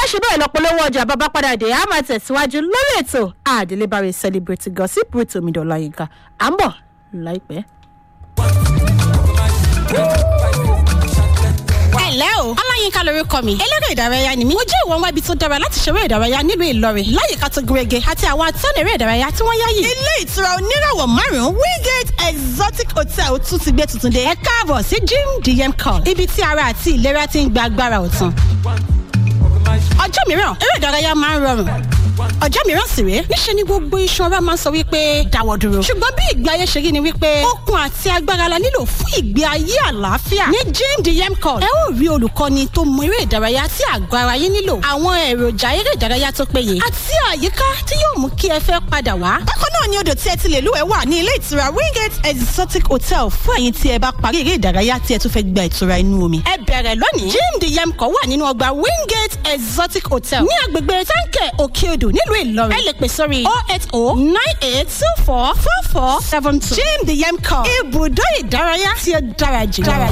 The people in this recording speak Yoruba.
ṣe bẹ́ẹ̀ lọ polówó ọjà bàbá padà dé a máa tẹ̀síwájú lórí ètò àdélébáre celebrity gossip with omidan ọláyínká à ń bọ̀ láìpẹ́. ẹ̀lẹ́ o ọláyínká lorúkọ mi eléré ìdárayá ni mí mo jẹ́ ìwọ̀n wábi tó dára láti ṣeré ìdárayá nílùú ìlọrin láyìíká tó gúnrégé àti àwọn atọ́nà eré ìdárayá tí wọ́n yáyì. ilé ìtura oníràwọ̀ márùn-ún wingate exotic hotel tún ti gbé tuntun dé ẹ káàbọ̀ sí gym dm call ibi tí ara àti ìlera ti ń gba agbára ọ̀tun. ọjọ́ mìíràn eré ìdárayá máa ń rọrùn ọjọ́ mìíràn sì rèé níṣẹ́ ni gbogbo iṣan ara máa ń sọ wípé dáwọ́ dúró ṣùgbọ́n bí ìgbé ayé ṣe rí ni wípé okun àti agbára la nílò fún ìgbé ayé àlàáfíà ní gym dm call ẹ ó rí olùkọ́ni tó mọ eré ìdárayá tí àgọ́ ara yín nílò àwọn èròjà eré ìdárayá tó péye àti àyíká tí yóò mú kí ẹ fẹ́ padà wá. bákan náà ni odò tí ẹ ti lè lúwẹ̀ẹ́ wà ní ilé ìtura wingate exotic hotel fún ẹ̀yin tí ẹ bá parí eré ìdárayá tí ẹ tún fẹ́ gba ìtura inú omi. ẹ bẹ̀rẹ̀ lónìí gym dm call wà nínú ọgbà wingate exotic hotel ní agbègbè táǹkẹ̀ òkè odò nílùú ìlọrin ẹ lè pè sórí oh eight oh nine eight two four four four seven two. jim the yam call ibùdó ìdárayá tí ó dára jù.